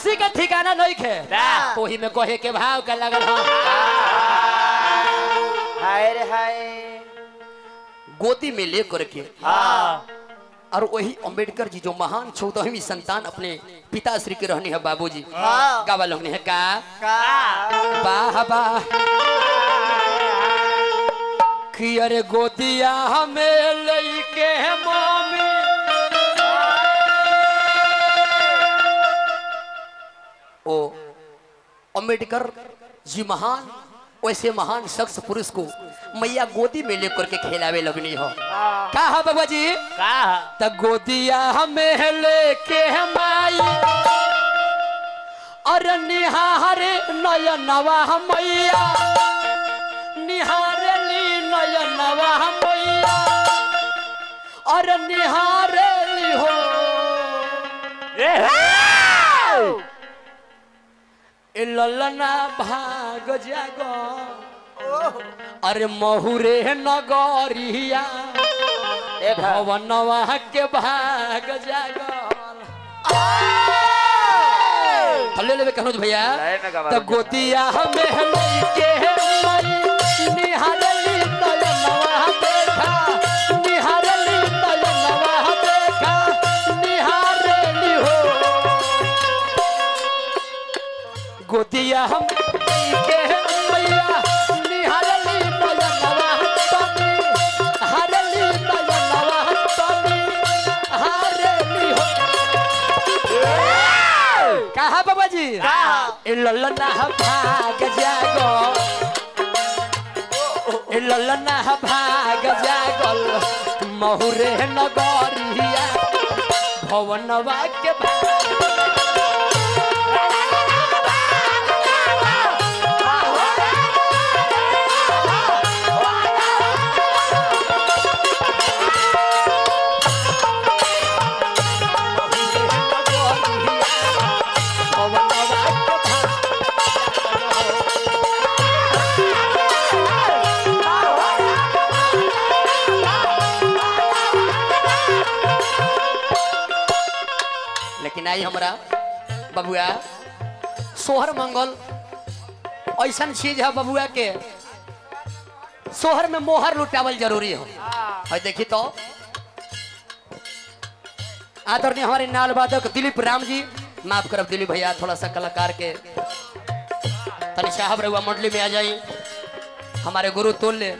खुशी का ठिकाना नहीं खे ना। ओही में कहे के भाव का लगल हो हाय रे हाय गोदी में लेकर के हाँ और वही अंबेडकर जी जो महान चौदहवीं संतान अपने पिताश्री के रहने हैं बाबूजी हाँ। गावा लोग ने है का का वाह वाह कि अरे गोदिया हमें लेके मामी ओ अंबेडकर जी महान वैसे महान शख्स पुरुष को मैया गोदी में लेकर के खेलावे लगनी हो का है बाबा जी का त गोदिया हमें लेके माई अरे निहारे नयनवा मैया निहारे ली नयनवा मैया अरे निहारे ली हो ए ललना भाग जागो अरे महुरे नगरिया भवनवा के भाग जागल हल्ले लेवे कनुज भैया लाइन में गवा त गोतिया हमें लेके मई निहारली नयनवा देखा निहारली नयनवा देखा निहारली हो गोतिया हम लेके मैया निहारली नयनवा तनी हारली नयनवा तनी हारली हो कहा बाबा जी ए ललना भाग जागो ए ललना भाग जागल महुरे नगरिया भवनवा के भाग भवनवा के भाग लेकिन आई हमरा बबुआ सोहर मंगल ऐसा चीज है बबुआ के सोहर में मोहर लुटावल जरूरी हो है देखी तो आदरणीय हमारे नाल वादक दिलीप राम जी माफ करब दिलीप भैया थोड़ा सा कलाकार के तनि साहब रहुआ मंडली में आ जाई हमारे गुरु तुल्य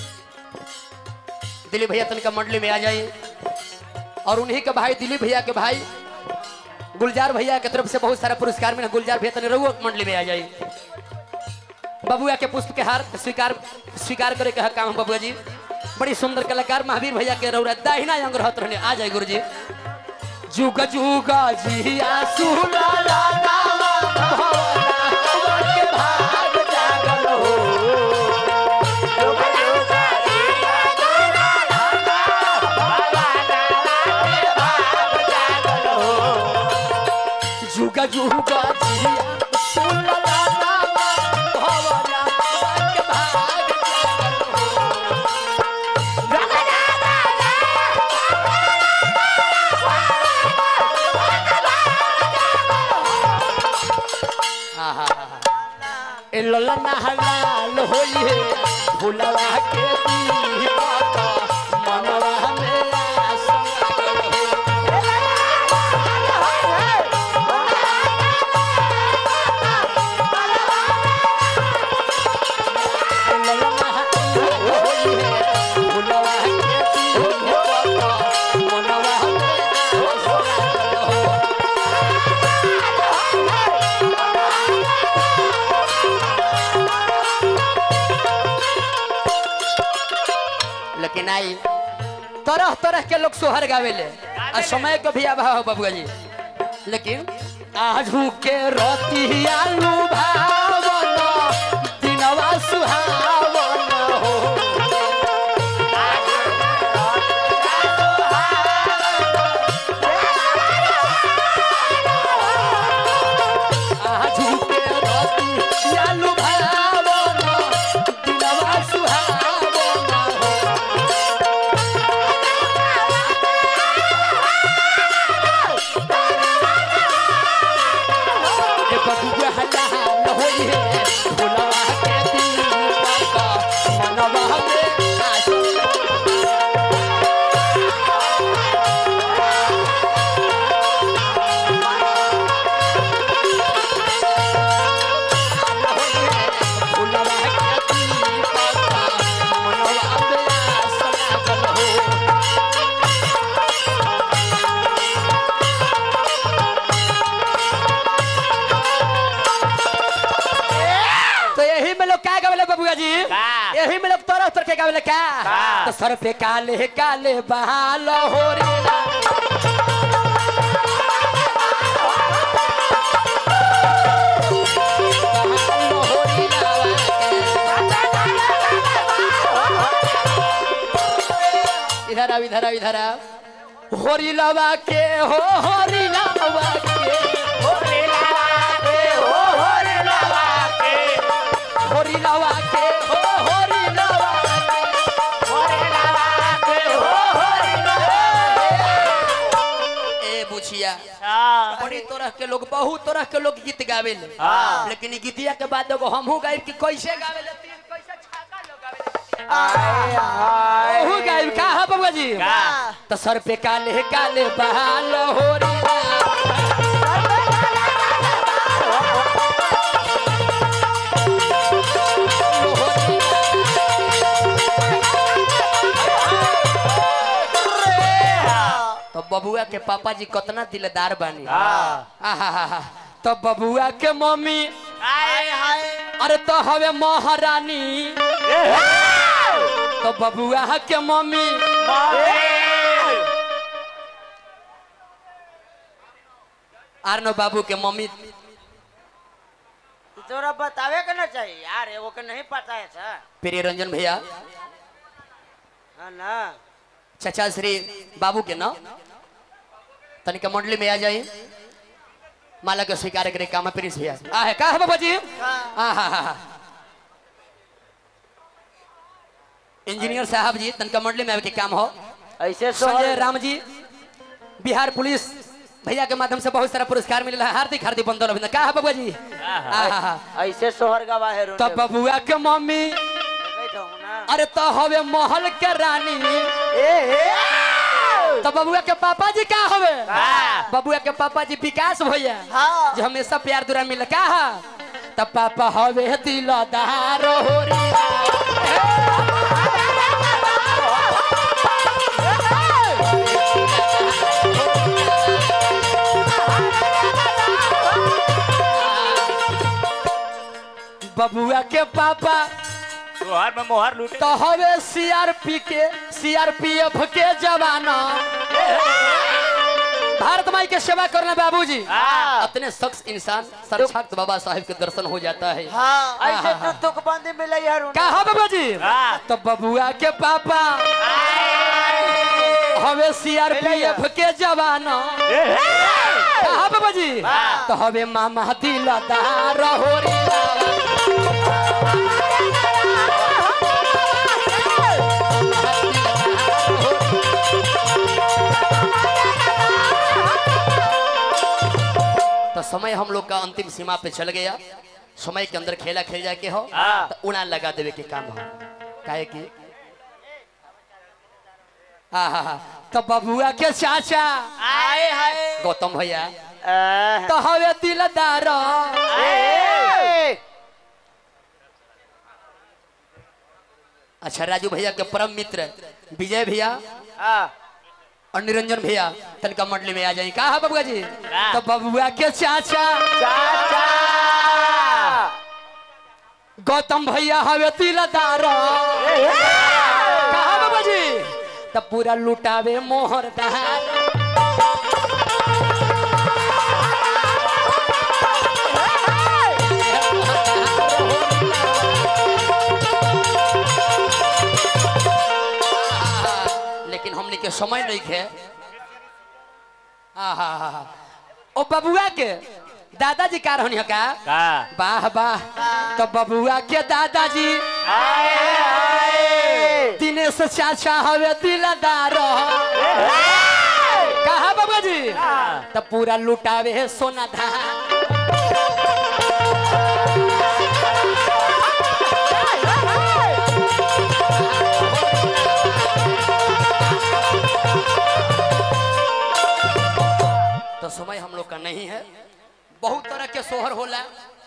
दिलीप भैया तनिका मंडली में आ जाई और उन्हीं के भाई दिलीप भैया के भाई गुलजार भैया के तरफ से बहुत सारा पुरस्कार मिला गुलजार भैया तने रहुआ मंडली में आ जाई बबुआ के पुष्प के हार स्वीकार स्वीकार करे के हक काम है बबुआ जी बड़ी सुंदर कलाकार महावीर भैया के रौरा दाहिना अंग रहत रहने आ जाए गुरु जी जुग जुग जिया सुला ला नावा भवना के भाग जागल हो जुग जुग जिया सुला ला नावा भवना के भाग जागल हो आहा ए ललना हलाल होई है भुलवा के दीपक मनवा में आसन ललना हलाल होई है भुलवा के दीपक मनवा में आसन हो लेकिन आई तरह तरह के लोग सोहर गावेले आ समय के भी अभाव हो बबुआ जी लेकिन आजू के रतिया लुभावन दिनवा सुहावन हो आजू के रतिया लुभावन दिनवा सुहावन हो यही में लोग तरह तरह के गावेले का का? तो सर पे काले काले बहाल हो रे बहाल हो रे इधर आओ इधर आओ इधर आओ होरी लवा के हो होरी लवा के होरी लवा के हो होरी लवा के ए बुझिया हाँ बड़ी तरह के लोग बहुत तरह के लोग गीत गावेले हाँ। लेकिन ई गीतिया के बाद एगो हमहू गाइब कि कैसे गावेले तीन कैसे छाका लोग गावेले आए हाय ओहू गाइब का है बबुआ जी का तो सर पे काले काले बहाल हो रे तो बबुआ के पापा जी कितना दिलदार बानी हाँ आहा तो बबुआ के मम्मी आए हाय अरे तो हवे महारानी तो बबुआ के मम्मी आरनो बाबू के मम्मी तोरा बतावे के ना चाहिए यार एगो के नहीं पता है सर प्रिय रंजन भैया हाँ ना चाचा श्री बाबू के ना तनिका मंडली में आ जाई माला के स्वीकार करे काम प्रिंस भैया आ है का है बाबा जी आ हा हा इंजीनियर साहब जी तनिका मंडली में आवे के काम हो ऐसे संजय राम जी बिहार पुलिस भैया के माध्यम से बहुत सारा पुरस्कार मिला है हार्दिक हार्दिक बंदर अभिनंदन का है बाबा जी आहा। ऐसे सोहर गवा है तो बबुआ के मम्मी ना अरे तो हवे महल के रानी ए हे तो बबुआ के पापा जी का हवे हाँ। बबुआ के पापा जी विकास भैया हाँ जो हमेशा प्यार दुरा मिल का है तब पापा हवे दिलदार हो रे बबुआ के पापा सोहर में मोहर लूटे तो हवे सीआरपी के सीआरपीएफ के जवाना भारत माई के सेवा करना बाबूजी हाँ अपने शख्स इंसान साक्षात बाबा साहेब के दर्शन हो जाता है हाँ ऐसे तो तुक बंदी मिले यार कहा बाबा जी हाँ। तो बबुआ के पापा हवे सीआरपीएफ के जवाना कहा बाबा जी तो हवे मामा दिलदार हो रे तो समय हम लोग का अंतिम सीमा पे चल गया समय के अंदर खेला खेल जाए के हो हाँ। तो उड़ा लगा देवे के काम हो काहे की हाँ हाँ हाँ तो बबुआ के चाचा आए हाय गौतम भैया आह। तो हवे दिलदार ए अच्छा राजू भैया के परम मित्र विजय भैया हाँ और निरंजन भैया तनका मंडली में आ जाए कहा बबुआ जी हाँ। तो बबुआ के चाचा चाचा गौतम भैया हवे दिलदार कहा बाबा जी तो पूरा लुटावे मोहर दहार लेकिन हमने के समय नहीं खे आहा ओ बबुआ के दादाजी का रहनी का का वाह वाह तो बबुआ के दादाजी आए आए दिनेश चाचा हवे दिलदार कहा बाबा जी तो पूरा लुटावे है सोना धान तो समय हम लोग का नहीं है बहुत तरह के सोहर होला